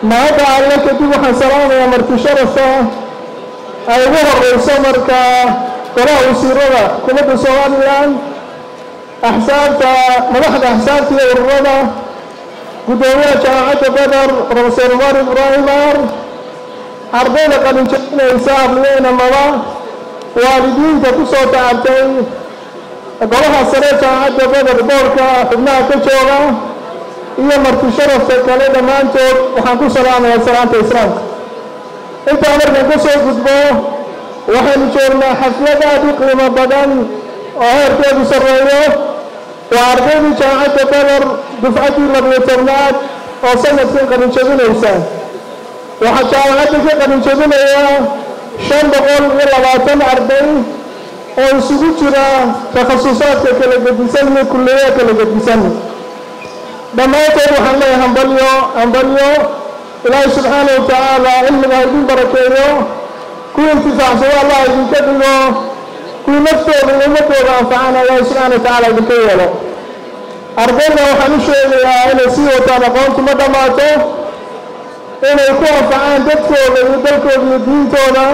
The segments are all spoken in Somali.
mahadda alle kadib waxaan salaamayaa marti sharafka ay ugu horeyso markaa golaha wasiirada xukuumadda somalilan axsaabta madaxda axsaabta iyo ururada guddoomiyaha jaamacadda beder profesor umar ibraahim ar ardayda qalinjabinaysa abliyeynamada waalidiinta ku soo tacabtay golaha sare jaamacadda beder boorka xubnaha ka jooga iyo marti sharafka kale dhammaantood waxaan ku salaamayaa salaanta islaamka intaa markaan ka soo gudbo waxaynu joognaa xaflad aad u qiimo badan oo heerkeedu sarreeyo waa ardaydii jaamacadda beder dufcaddii labiyo tobnaad oo sanadkan qalinjabinaysa waxaa jaamacadda ka qalinjabinaya shan boqol iyo labaatan arday oo isugu jira takhasusaadka kala gedisan iyo kulliyaha kala gedisan dhammaantood waxaan leeyahay hambalyo hambalyo ilaahay subxaana wa tacaala cilmiga ha idin barakeeyo kuwii intifaacsado allah idinka dhigo kuwii naftooda iyo ummadooda anfacana ilaahay subxaana wa tacaala idinka yeelo ardayda waxaan u sheegayaa inay sii wataan aqoontu ma dhammaato inay ku anfacaan dadkooda iyo dalkooda iyo diintooda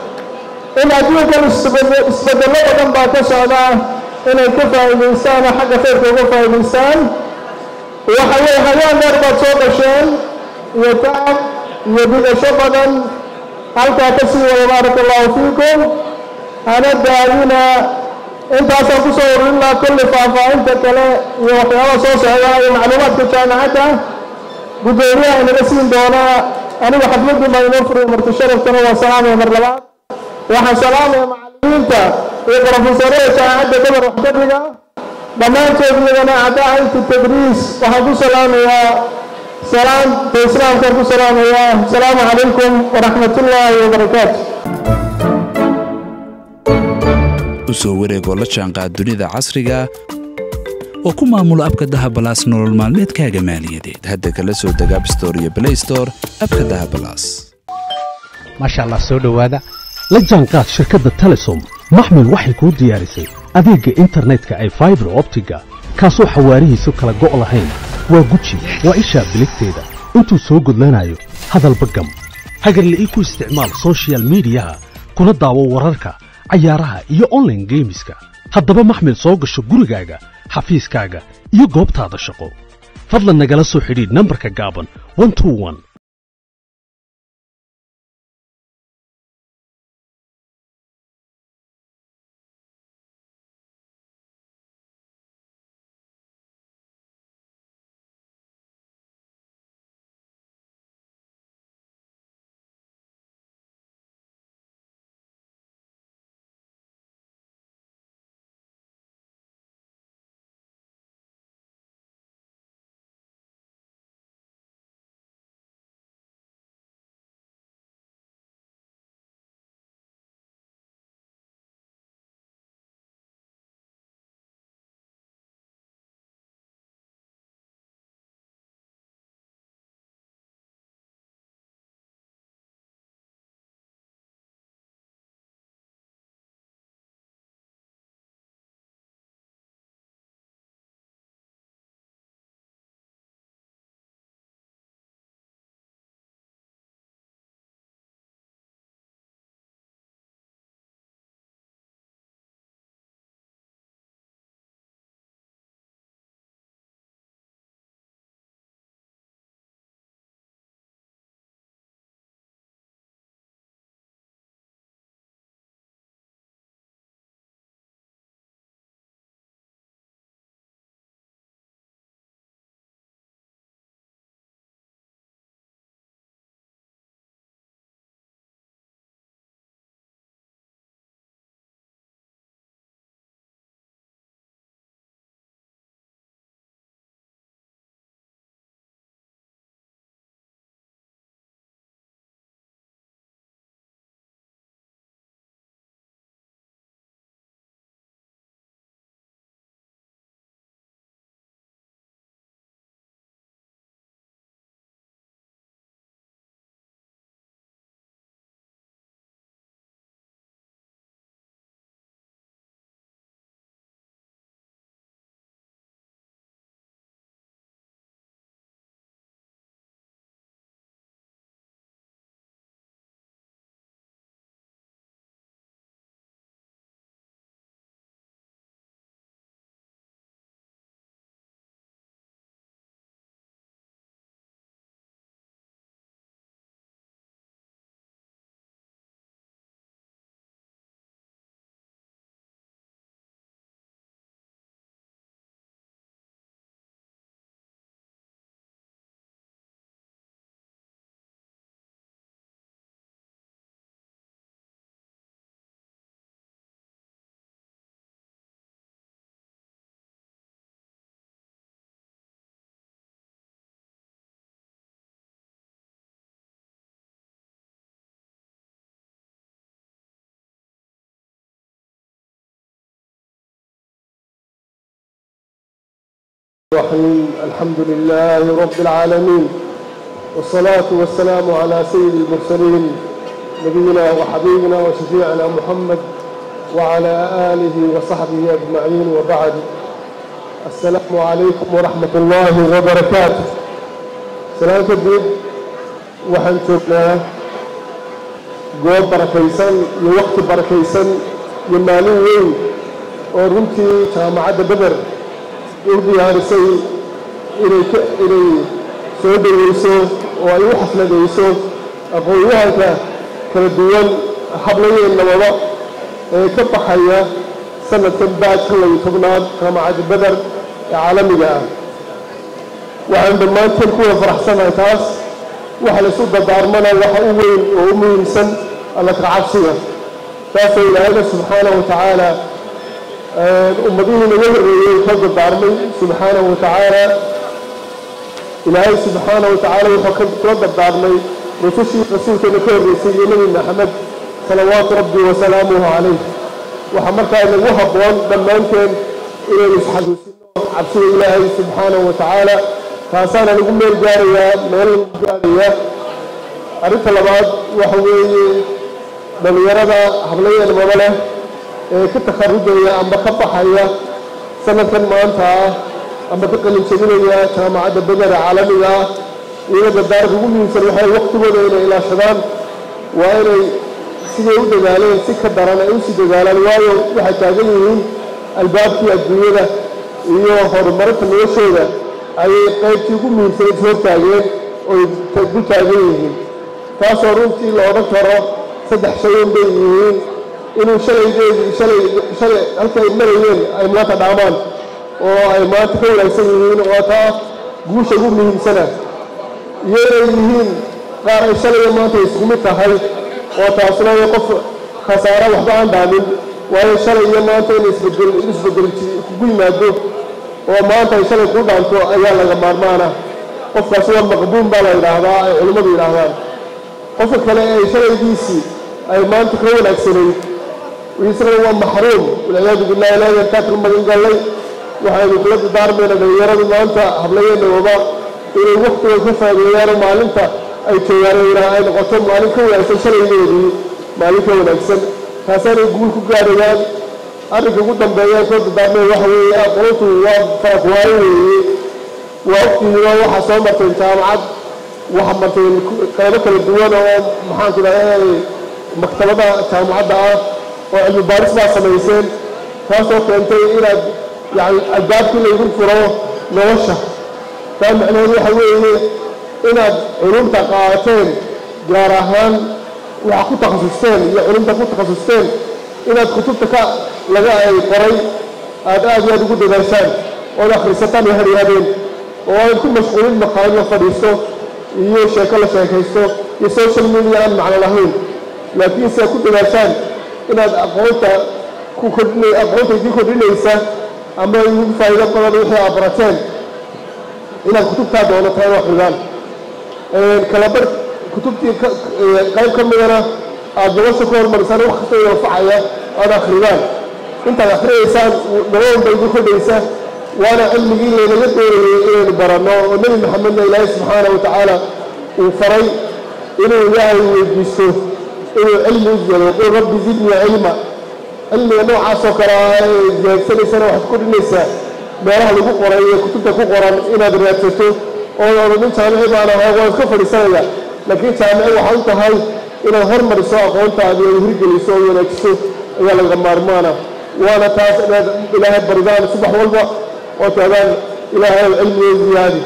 in adduunkan isbedello badan baa ka socda inay ka faa'iidaystaan oo xagga khayrka uga faa'iidaystaan waxa weye hayaan dheer baad soo dhasheen iyo tacab iyo dhigasho badan halkaa ka sii wada baaraka allahu fiikum hana daadina intaasaan ku soo ururin lahaa kulli faahfaahinta kale iyo waxyaabaha soo socda iyo macluumaadka jaamacadda guddoomiyaha inaga siin doonaa anigu xafladii baa inoo furiya marti sharaftana waa salaamaya mar labaad waxaan salaamaya macallimiinta iyo brofesorada jaamacadda gabar waxkadhiga dhammaantood iyagana cadaainta tadriis waxaan ku salaamayaa salaamta islaamkaan ku salaamayaa asalaamu calaykum waraxmat ullaahi wabarakaatu u soo wareegoo la jaanqaad dunida casriga oo ku maamulo abka dahabalaas nolol maalmeedkaaga maaliyadeed hadda kala soo deg abstore iyo blaystore abka dahabalaas maasha allah soo dhowaada la jaanqaad shirkadda telesom maxmil waxay kuu diyaarisay adeegga internetka ay faibar optiga kaasoo xawaarihiisu kala go' lahayn waa guji waa ishaa biligteeda intuu soo gudlanayo hadalba gam hagarle ii ku isticmaal sochial midiyaha kuna daawo wararka cayaaraha iyo onlaine geemiska haddaba maxmil soo gasho gurigaaga xafiiskaaga iyo goobtaada shaqo fadlan nagala soo xidhiidh nambarka gaaban الرحيم الحمد لله رب العالمين والصلاة والسلام على سيد المرسلين نبينا وحبيبنا وشفيعنا محمد وعلى آله وصحبه أجمعين وبعد السلام عليكم ورحمة الله وبركاته سلام كبير waxaan joognaa goob barakaysan iyo waqti barakaysan iyo maalin weyn oo runtii jaamacadda beder u diyaarisay inay inay soo dhoweyso oo ay u xafladayso aqoon-yahanka kala duwan hablayeennamada ee ka baxaya sanadkan baajka layo tobnaad jaamacadda beder ee caalamiga ah waxaan dhammaanteen kuwa faraxsanahay taas waxa la isu dardaarmana waxa u weyn oo u muhiimsan alla ka cabsiga taasoo ilaahayna subxaanahu watacaala ummadihii naga horreeyey ka dardaarmay subxaanahu watacaala ilaahay subxaanahu watacaala wuxuu kula dardaarmay rusushii rasuulkeena ka horreysay iyo nebi maxamed salawaatu rabbi wasalaamuhu calayh waxaa markaa nagu habboon dhammaanteen inaynu isxasuusino cabsida ilaahay subxaanahu watacaala taasaana lagu meel gaarayaa meel lagu gaarayaa arrinta labaad waxa weeye dhallinyarada hablayeenmada leh ee ka takharujaya amba ka baxaya sanadkan maanta ah amba ka qalinjabinaya jaamacadda bedera caalamiga ah iyaga dardaarka ugu muhiimsan waxay waqtigooda inay ilaashadaan waa inay siday u dadaaleen si ka daran ay usii dadaalaan waayo waxay taagan yihiin albaabkii adduunyada iyo horumarinta noloshooda ayay qaybtii ugu muhiimsan is hortaageen oy dul taagan yihiin taasoo runtii la odhan karo saddex shayan bay yihiin inuu shalaydeedii shalay shalay halka ay marayeen ay maanta dhaamaan oo ay maanta ka wanaagsan yihiin oo taa guusha ugu muhiimsana iyo inay yihiin qaar ay shalaya maanta isku mid tahay oo taasna qof khasaare waxba aan dhaamin waayo shalay iyo maanta in isbedel in isbedel kugu yimaado oo maanta ay shalay kuu dhaanto ayaa laga maarmaana qofkaasi waa maqbuun baa la yidhaahdaa ay culimmadu yidhaahdaan qofka kale ay shalaydiisii ay maanta ka wanaagsanayd isagana waa maxruum walciyaadu billahi ilaahi yarkaa kala magan gallay waxaynu kula dardaarmayna dhalinyaradu maanta hablayeena waba inay waqtiga ka faa'iideeyaano maalinta ay joogaan ay noqoto maalin ka wanaagsan shalaydoodii maalin ka wanaagsan taasaanay guul ku gaarayaan arrinka ugu dambeeya soo dardaarmay waxa weeye aqoontu waa farakwaayo weeye waa ogtihiin oo waxaa soo marteen jaamacad waxa marteen qaybo kala duwan oo maxaanku idhahda maktabada jaamacadda ah oo cilmi baaris baa samayseen taasoo keentay inaad yani albaabkii laygu furo nolosha taa macnaheedu waxa weeye inaad culumta qaadateen gaar ahaan waxa ku takhasusteen iyo culumta ku takhasusteen inaad kutubta ka laga ay qoray aad aad iyo aad ugu dadaashaan ood akhrisataan iyo hadyaadeen oo aad ku mashquulin maqaalin la fadhiisto iyo sheeko la sheekaysto iyo social media aan macno lahayn laakiin se ku dadaashaan inaad aqoonta ku kordhin aqoonta idin kordhinaysa ama idigu faa'iido badan wixii aad barateen inaad kutubtaa doonataan u akridaan kalabar kutubtii qayb ka midana aad nolosha ku hormarisaan wax kasta oo anfacaya aad akridaan intaad akhriyaysaan nolol ba idin kordhaysa waana cilmigii laynaga doonayay inaynu baranno oo nebi maxamedna ilaahay subxaana wa tacaala uu faray inuu ilaahay weydiisto inuu cilmi u ziyado qul rabbi zidnii cilma cilmiga noocaasoo kale ah ee ziyaadsanaysana waxaad kordhinaysaa meelaha lagu qoray ee kutubta ku qoran inaad raadsato oo odhanin jaamici baan ahaa waan iska fadhiisanaya laakiin jaamici waxaa u tahay inaad hormariso aqoontaadi oo hirgeliso oo wanaajiso ayaa laga maarmaana waana taas inaad ilaahay baridaan subax walba oo taadaan ilaahay cilmiga ziyaadi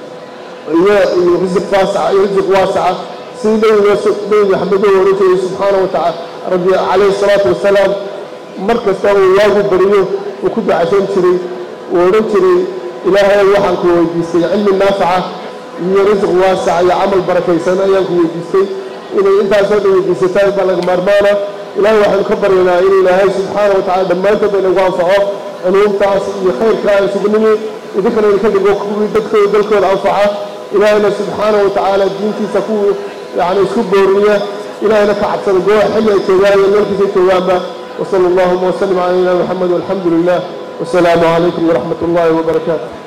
iyo iyo risiq waasaca iyo risiq waasaca sidii nabiga nabi maxamed uu oran jiray subxaana wa tacaala rabbi calayhi salaatu wasalaam mar kasta uu waagu bariyo uu ku dacaysan jiray uu odhan jiray ilaahay waxaan ku weydiistay cilmi naafaca iyo risiq waasaca iyo camal barakaysan ayaan ku weydiistay inay intaasoo dhan weydiisataan baa laga maarmaana ilaahay waxaynu ka baryaynaa in ilaahay subxaana wa tacala dhammaantood inagu anfaco culuumtaas iyo khayrka aan isugu nimi idinkana idinka dhigo kuwii dadkooda dalkooda anfaca ilaahayna subxaana wa tacaala diintiisa ku yani isku booriya ilaahayna ka cabsada gooha xilli ay joogaan iyo meelkiisay joogaanba وصلى اللهم وسلم على نبينا محمد والحمد لله والسلام عليكم ورحمة الله وبركاته